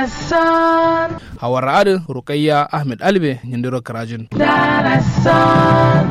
Darasan, hawar ra'adin rukayya ahmed albe yindiro karajin Darasan.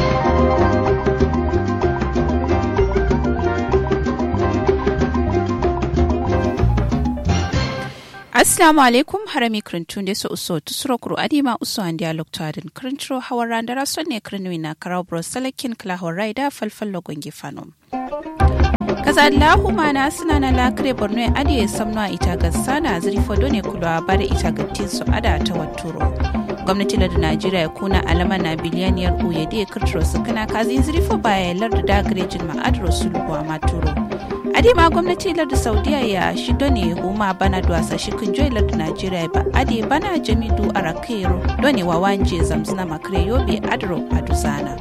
assalamu alaikum harami krintunde so uso tusuro kuru adima uso an dialog to adin krintro hawara ndara sonne krinwi na karau bro salakin kla horaida falfallo gongi fanom kaza allahu mana suna na lakre borno ya adiye samno ita ga sana zirfo done kulwa bare ita ga tinsu ada ta waturo gwamnati lardin najeriya ya kuna alama na biliyaniyar uye da ya kirtiro su kana kazi zirfo baya lardin da garejin ma'adar sulhuwa maturo adema gwamnati lardin saudiya ya shido ne huma bana duwasa shikin joy lardin najeriya ba ade bana jamidu arakero done wa wanje zamzina makare yobe adro aduzana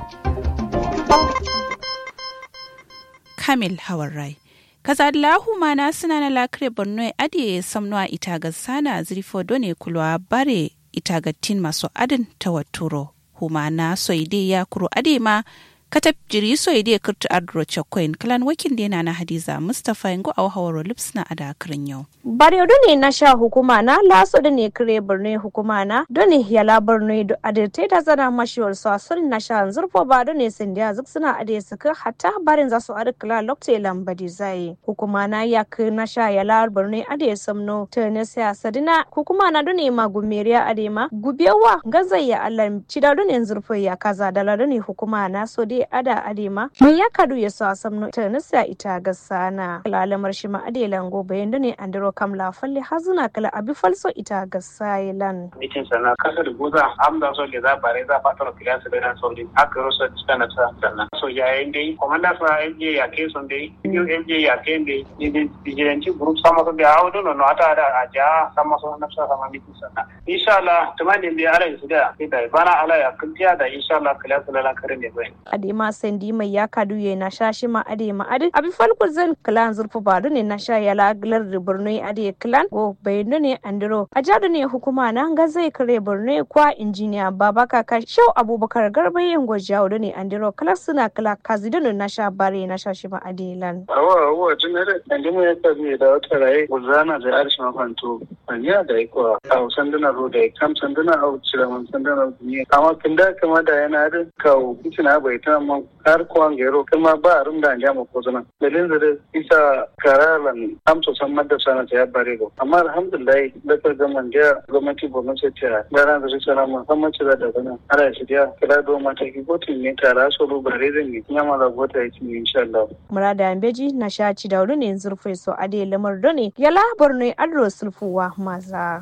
kamil hawarai kaza lahu mana suna na lakire borno adiye samnuwa ita ga sana zirfo done kulwa bare ita ga tin masu adin ta waturo humana soide ya kuro adema katab jiri soide kirtu adro chakoin kalan wakil dena na hadiza mustapha yango a hawaro lips na ada kirin yau Bare ne na sha hukuma na laso da ne kire birni hukuma na doni yala birni da adirte ta zana mashiwar su asul na sha zurfo ba da ne sun da zuk suna ade suka hatta barin za su adi kila lokte lambadi zai hukuma na ya ka na sha yala birni ade samno ta ne siyasa dina hukuma na doni ma gumeriya ade ma gubewa gazai ya Allah ci da doni zurfo ya kaza da la doni hukuma na so dai ada ade ma mai ya kadu ya sa samno ta ne siya ita gasana lalamar shi ma ade lango bayan doni andro kam la falle hazuna kala abi falso ita ga sailan mitin sana kasa da goza amda so ke za bare za fata kila su da so din aka rosa tsana ta sanna so ya yin dai komanda sa MJ ya ke son dai yo MJ ya ke dai ni din vigilanti group sama so da hawo no no ata da aja sama so na sa sama mitin sana insha Allah tumani bi ala su da da bana ala ya kuntiya da insha Allah kila su la kare ne bai adema sandi mai ya kadu ye na shashi ma adema adi abi falko zan klan zurfu badu ne na sha yala glar da burno adi clan go bayano ne andiro a jadu ne hukuma na ga zai kare borno kwa injiniya baba kaka shau abubakar garba yin gwajawo da ne andiro kala suna kala kazidano na sha bare na sha shi ma adilan awa awa tunare ande mu yaka bi da wata rai guzana da arshi mafanto anya da iko a sanduna ro da kam sanduna a cira man sanduna ne amma kin da kama da yana da kawo kicina bai ta man har kuwan gero kuma ba rum da anja ko zana dalilin da isa karalan amso san madda sana ta ya bare go amma alhamdulillah da ka ga man da gwamnati gwamnati ta gara da su sana musamman ci da bana ara shi da kira do mata ki gotin ne tara so ru bare zan yi nyama da gota yi insha Allah murada ambeji na sha ci da ne zurfe so ade lamar done yala borno adro sulfuwa maza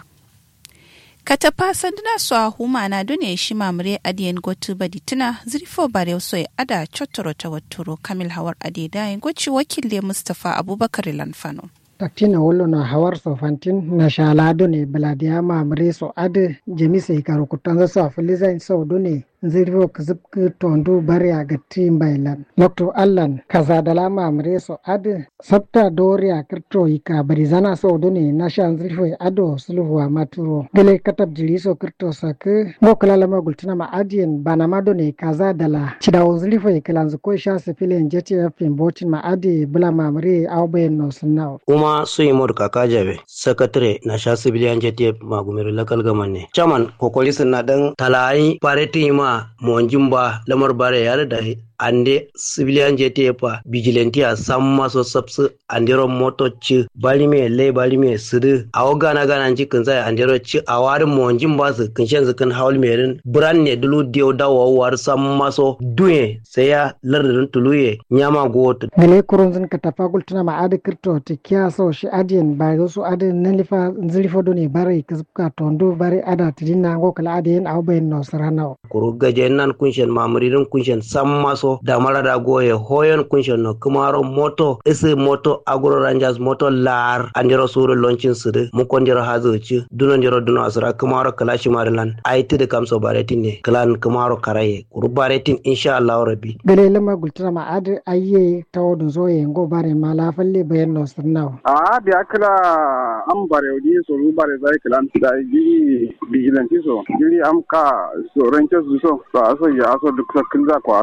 katapa sanduna so a huma na dune shi mamure adiyen gotu badi tuna zirfo bare so ya ada chotoro ta waturo kamil hawar ade dayin goci wakil mustapha abubakar lanfano taktina wollo no hawar so fantin na shalado ne baladiya mamre so ade jemise karu kutanza so afiliza so done zirfo kazibki tondu bari a gatti bailan lokto allan kaza dala mamre so ade sabta dori a kirto ika bari zana so done na shan zirfo ado sulhu a maturo gele katab jiri so kirto sak mo kala lama gultina ma adien bana ma done kaza dala cidawo zirfo ikilanzu ko sha sifilin jeti fim botin ma ade bula mamre au bayan no sunnawo kuma suimod kaka jabe sakatare na sha civilian jtf magumero local government ne chairman kokoli na dan talayi pareti ma monjimba lamar bare yare da ande civilian jtf vigilante a samma so sabsu andero moto ci balime le balime sidu awo gana gana ci kun sai andero ci a warin monjin ba su kun shan kan haul merin bran ne dulu dio dawo war samma so duye sai ya lardin tuluye nyama goto gele kurunzin ka tafagul tuna ma adi kirto ti kiya so shi adien ba zo so adi nalifa zilifo do ne bare kizka tondo bare ada tidina ngo kala adien aw bayin no sarana kuru gaje nan kunshen mamuririn kunshen samma so da marada goye hoyon kunshen no kumaro moto isi moto agro rangers moto lar andiro suru launchin sudu mukondiro hazuci duno ndiro duno asura kumaro kalashi marilan aiti de kamso baretin ne klan kumaro karaye kuru baretin insha Allah rabbi gele lama gultuna ma adi ayye tawodo zoye ngo bare ma la falle bayin no sarna a bi akala am bare odi so ru bare zai klan da giri vigilante so giri am ka so ranke su so so aso ya aso duk sakin za ko aso duk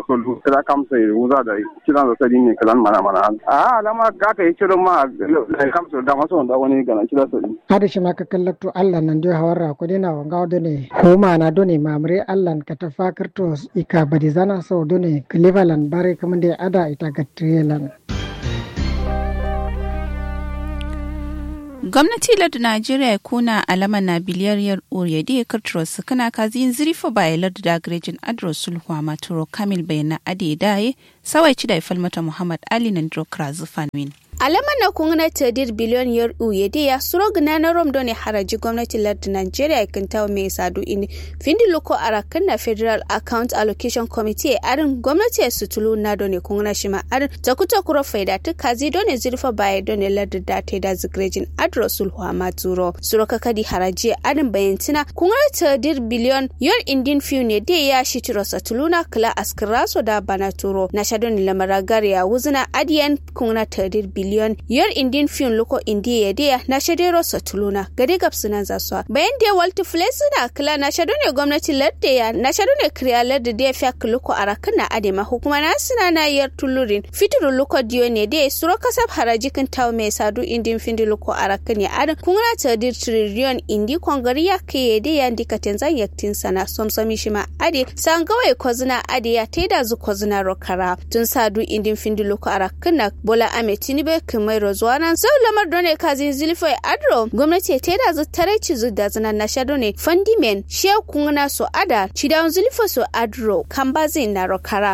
kira kamsa ya wuza da kiran da sadi ne kalan mana mana a alama ga ka yi kiran ma da kamsa da masu wanda wani gana kira sadi hada shi maka kallakto allah nan dio hawarra ko dina wanga done homa na done mamre allah ka ta fakirto ika badizana so done cleveland bare kamande ada ita gatriyelan gwamnati lardu najeriya kuna alama na biliyar yar uriyadi ya karturo su kana kazi zirifa baya lardu da garejin adro sulhuwa maturo kamil bayana ade daye sawai ci da ifal mata muhammad ali na drokra zufanwin alama na kungna tadir biliyon yar uye de ya suro gina na rom done haraji gwamnati lardi nigeria kan tawo mai sadu ini findi loko arakan na federal account allocation committee arin gwamnati ya sutulu na done kungna shima arin takuta kuro faida ta kazi done zirfa baya done lardi da ta da zigrejin adro sulhu maturo suro kakadi haraji arin bayantina kungna tadir biliyon yar indin fiu ne de ya shi tiro satuluna kala askiraso da banaturo na shadon lamara ya wuzina adiyan kungna tadir biliyon biliyon yar indin fiyon loko indiya deya na shadero satuluna gade gabsunan zaswa bayan da walti suna kila na shado ne gwamnati ladda ya na shado ne kriya ladda da ya fiya loko a rakan na adema hukuma na suna na yar tulurin fitiru loko diyo ne da suro kasab haraji kan tawo mai sadu indin findi loko a rakan ya adin kuna ta dir triliyon indi kongari ya kai da ya ndika tenzan yaktin sana somsomi shi ma ade san gawai kozuna ade ya taida zu kozuna rokara tun sadu indin findi loko a rakan na bola ame tinibe kimai rozwana sau lamar done kazin zilfai adro gwamnati ta da zu tare ci zu da zana na shado ne fandimen she kungna so ada cidan zilfo so adro kambazin na rokara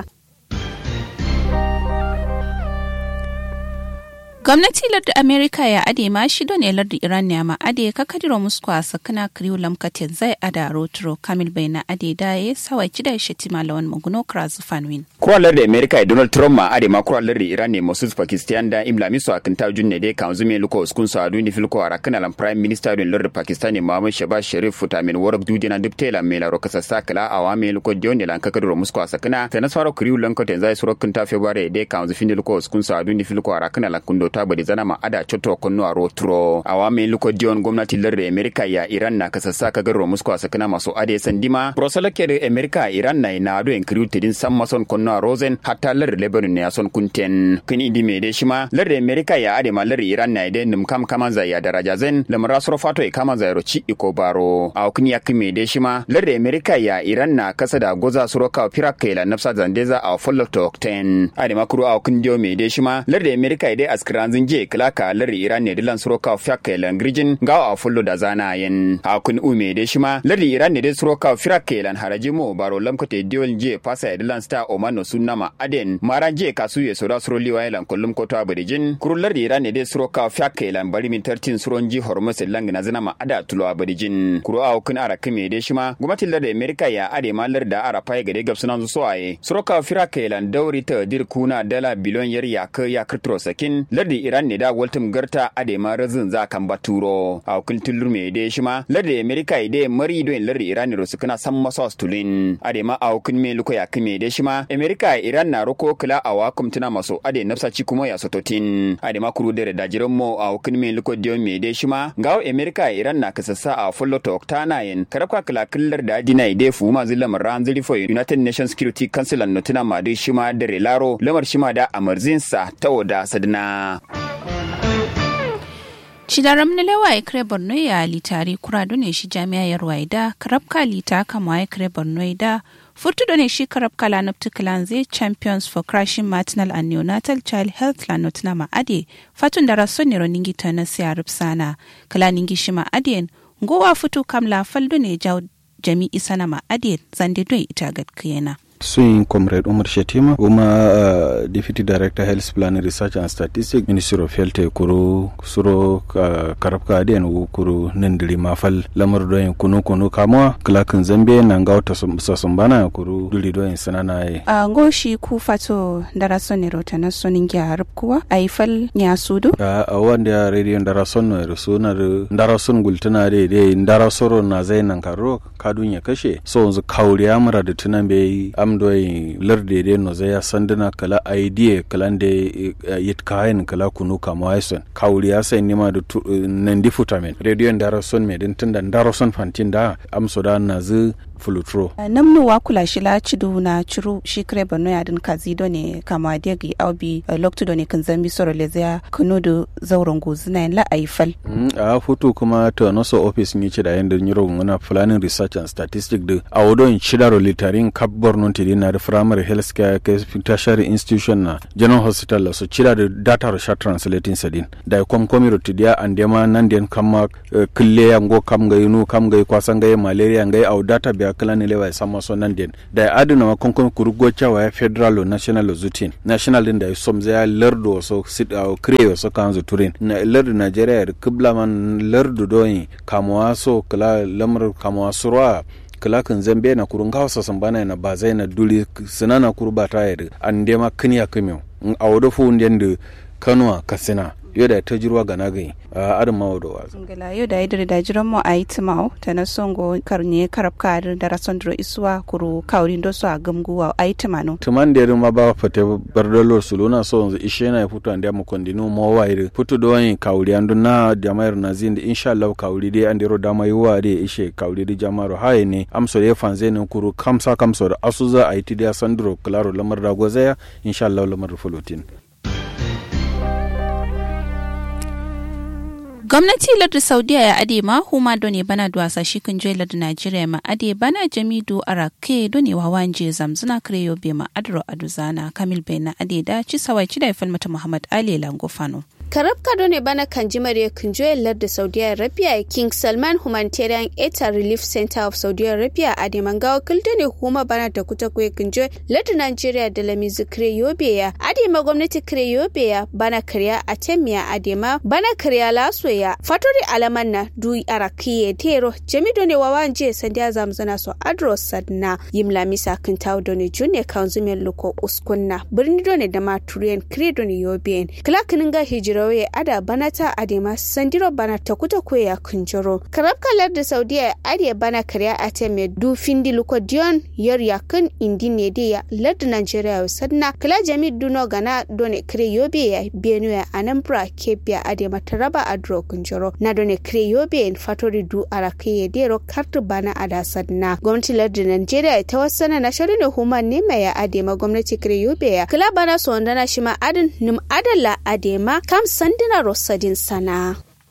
gwamnati lardu amerika ya ade ma shi ne lardu iran ne ma ade ka kadiro musko a sakana kriyo lamkatin zai ada rotro kamil bai na ade daye sawai kida shi tima lawan maguno krazu fanwin kuwa lardu amerika donald trump ma ade ma kuwa lardu iran ne mosus pakistan da imla miso a kinta junne de kan zume luko uskun sa duni filko a rakana lan prime minister don lardu pakistan ne muhammad shabaz sharif futamin warak dudina dubtela mai la rokasa sakala a wa mai luko dion ne lan ka kadiro musko a sakana sai na faro kriyo lamkatin zai suro kinta february de kan zufin luko uskun sa duni filko a rakana lan kundo ta bari zana ma ada choto konno a rotro awa me luko dion gwamnati larde america ya iran na kasassa ka garro musko a sakana maso ade sandima brosala ke america iran na na do en kriwte din sam mason konno a rosen hatta larde lebanon ne son kunten kin indi me de shima larde america ya ade ma larde iran na de num kam kama za ya daraja zen lamara soro fato e kama za ro ci iko baro a kun yak me de shima larde america ya iran na kasa da goza soro ka piraka la nafsa zandeza a follow to 10 ade makuru a kun dio me de shima larde america de askran je kilaka lardi iran ne dilan suroka fiyakke lan grijin ga a fullo da zana yin a kun ume de shima lardi iran ne de suroka fiyakke lan haraji mo baro lamkote diol je pasa dilan sta omano sunnama aden mara je kasu ye sura suro liwa lan kullum ko ta abadijin kuru lardi iran ne de suroka fiyakke lan bari min tartin suron ji hormos lang na zana ma ada tulo abadijin kuru a kun ara kime de shima gumatin lardi america ya ade ma larda ara pai gade gabsunan su aye suroka fiyakke lan dauri ta dir kuna dala biliyon yar ya ka ya kirtro sakin lardi iran ne da waltum garta ade ma razin za kan baturo a kultin lume de shima lardi america ide mari do lardi iran ro sukuna san maso stulin ade ma a kun me luko ya kime de shima america iran na roko kula a wakum tuna maso ade nafsa ci kuma ya sototin ade ma kuru dere da jiran mo a kun me luko de me de shima gawo america iran na kasassa a fullo to oktana yin karabka kala kullar da dina ide fu ma zilam ran zili fo united nations security council an notuna ma de shima dere laro lamar shima da amarzinsa ta wada sadna Shidaram na lewa ya kare Borno ya litari kura ne shi jami'a ya ruwaida karabka lita kama ya kare Borno da furtu ne shi karabka la naftu zai champions for crashing maternal and neonatal child health la notuna ma ade fatun da raso ne roningi ta na siya rupsana kala ningi shi ma ade ngowa futu kam la faldo ne jaw jami'i sana ma ade zande don ita gadkiyena. Swing Comrade Umar Shetima, Uma uh, Deputy Director Health Planning Research and Statistics, Ministry of Health kuru suro uh, karabka adiyan kuru nindiri mafal lamar doyin kunu kunu kamwa klakin zambe na nga wata sasumbana kuru duri doyin sanana ye. A ngoshi ku fato darason ne rota na sonin gya harab kuwa a yi fal nya sudu? A wanda ya rediyon darason no yaro suna darason gultuna de de darasoro na zai nan karo kadun ya kashe so yanzu kauriya mura da tunan bai amdoy larde de no zaya sandana kala idea kala de yit kayan kala kunu kama waison kawuri ya sai nima da nan di futamen radio ndaro son me din tunda ndaro son fantin da amso da na zu fulutro namnu wa kula shi la cidu na ciru shi kare bano ya din kazi do ne kama degi aubi loktu do ne kan zambi soro lezia kunu do zauren gozina la aifal a futu kuma to no so office ni ci da yanda nyiro ngona planning research and statistics de a wodo in chidaro litarin kap borno ti na da primary health care ke tertiary institution na general hospital la so chida da data ro shat translating sadin da kom komi ro tidia andema nan den kama kille ya ngo kam ga yunu kam ga kwasan ga malaria ga au data biya kala ne lewa sama so nan den da aduna ma kon kon kurugo chawa ya federal national zutin national din da somza ya lerdo so sit au creo so kanzo turin na lerdo nigeria kibla man lerdo doyi kamwa so kala lamar kamwa surwa kala kan zambe na kurun hausa san bana na ba zai na duli sinana kurba ta yadda an dema kiniya kimiyau a wadda fu da kanuwa kasina yau da ta jirwa ga nagai a adin mawa da wazo. Ngala yau da idiri da jiran mu a yi timau ta na songo karne karab kadir da rason dro isuwa kuru kaurin do su a gamguwa a yi timanu. Tuman da ma ba fate bardalo su luna so yanzu ishe na ya fito an da mu kondinu mo wa iri fito da wani kauri an na jama'ar na zin da insha Allah kauri dai an dero dama yi wa dai ishe kauri da jama'ar haye ne amso da ya fanze ne kuru kamsa kamsa da asuza a yi tidiya sandro klaro lamar da gozaya insha Allah lamar fulotin. gwamnati lardin saudiya ya ade ma huma done bana duwasa shi kan joyi lardin najeriya ma ade bana jamidu arake done wawan je zamzuna kreyo be ma adro aduzana kamil bai na ade da ci sawai ci da falmata muhammad ali langofano karab kado ne bana kan jimar ya kan joyar da saudi arabia king salman humanitarian aid and relief center of saudi arabia a demangawa kilda ne huma bana da kuta kuwa kan joyar lardin nigeria da lamizu kreyobe ya adema gwamnati kreyobe ya bana karya a temiya adema bana karya laso ya fatori alaman na du arakiye tero jamido ne wawan je sandiya zamzana so adro sadna yim lamisa kan tawo doni junne kanzumen loko uskunna birni doni da maturiyan kredo ne yobiyen kilakinin ga hijira rawaye ada banata adema sandiro bana takuta kwe ya kunjoro karab kalar da saudiya adiya bana karya ate me du findi luko dion yer yakin indi ne de ya lard nigeria sadna kala jami duno gana done kre yobe ya benue anambra kebia adema taraba adro kunjoro na done kre yobe en fatori du arake ya dero kartu bana ada sadna gwamnati lard nigeria ta wasana na shirin huma ne mai ya adema gwamnati kre yobe ya kala bana so ndana shima adin nim adala adema kam sandina rosadin sana.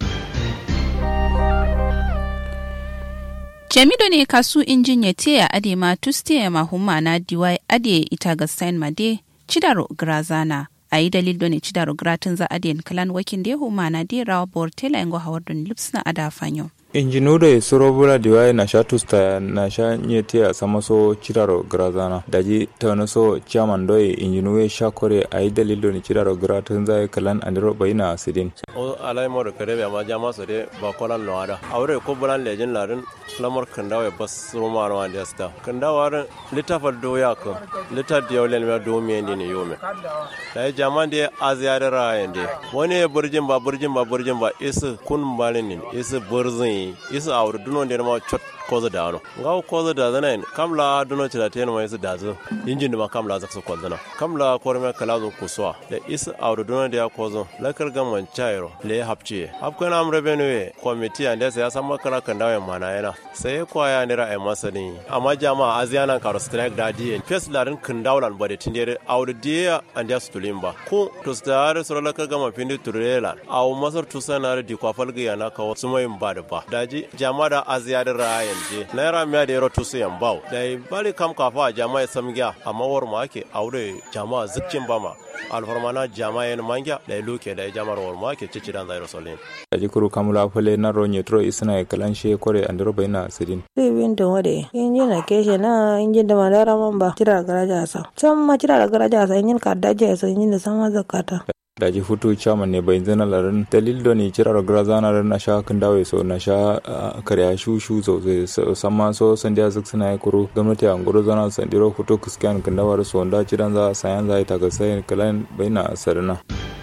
jamido ne kasu injin ya teya ade ma tuste ya mahumma na diwai ade ita ga sain made cidaro grazana a yi dalil ne cidaro gratin za ade kalan wakin da ya huma na de rawa bor tela yango hawar don lipsna ada fanyo. injinude sorobula diwaye na sha tusta na sha nyete a sama so ciraro grazana daji tawna so chairman doye injinuwe sha kore a yi dalilo ni ciraro gratin zai kalan andiro bayina asidin o alai mo kare be ma jama so de ba kolan no ada awre ko bulan lejin larin lamar kandawa bas roma no ande sta kandawa ran litafal do ya ko litar da yawlen ma do mi ndi ne yome dai jama de aziyar ra yende wani burjin ba burjin ba burjin ba isu kun balin isu burzin isa awru duno nder ma chot kozo dano ngaw kozo da zana en kamla duno chila ten ma isa dazo injin ma kamla zakso kozana kamla korme kala zo kuswa da isa awru duno da kozo lakar gamman chairo le hapchi hapkan amre benwe komiti ande sai san makara kan dawo mana yana sai kwaya nira ai masani amma jama'a aziyana karo strike da die fes larin kan dawlan bade tindere awru dia ande stulimba ko to stare sura lakar gamman pindi turela aw masar tusana di kwafal ga yana kawo sumayin ba da ba daji jama'a da aziyadin rayan je naira miya da yaro tusu yan bau da bari kam kafa jama'a samgiya amma war ma ake aure jama'a zikcin bama alfarmana jama'a yan mangya da luke da jama'ar war ma ake cici dan zairo solin daji kuru kamula fale na ronye tro isna kalan she kore andro bayna sidin win don wade inji na keshe na inji da madara man ba tira garaja sa can ma tira garaja sa injin ka daje sa injin da sama zakata daji hutu chairman ne bai zana larin dalil da ni cirar grazana ran na sha kan dawo so na sha karya shu shu so samma so san da zuk suna yi kuro gwamnati an guro zana san diro hutu kuskan kan dawo so da ciran za sayan za ta ga sai kalan baina sarna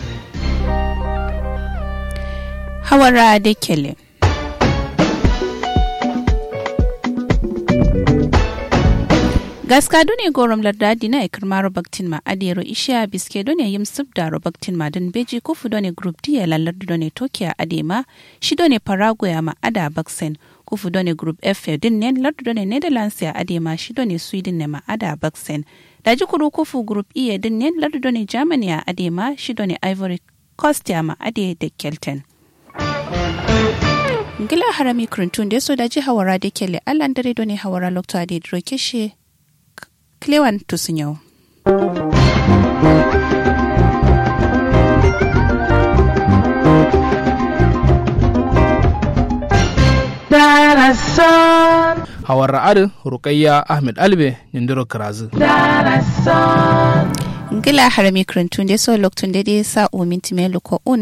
hawara da kele gaska done gorom lardadi na ikirmaro baktin ma adero isha biske done yim subdaro baktin ma don beji kufu done group d ya lallardu done tokia adema shi done paraguay ma ada baksen kufu done group f din ne lardu done netherlands ya adema shi done sweden ne ma ada baksen daji kuru kufu group e din ne lardu done germany ya adema shi done ivory coast ya ma ade da kelten ngila harami kurintun da so daji hawara da kele allan dare done hawara lokto ade droke shi Clewan Tusinyau. Hawar ra'adin Rukayya Ahmed Albe Nindiro Karazu. Ngila harami kurintun da so loktun da sa uminti melo ko un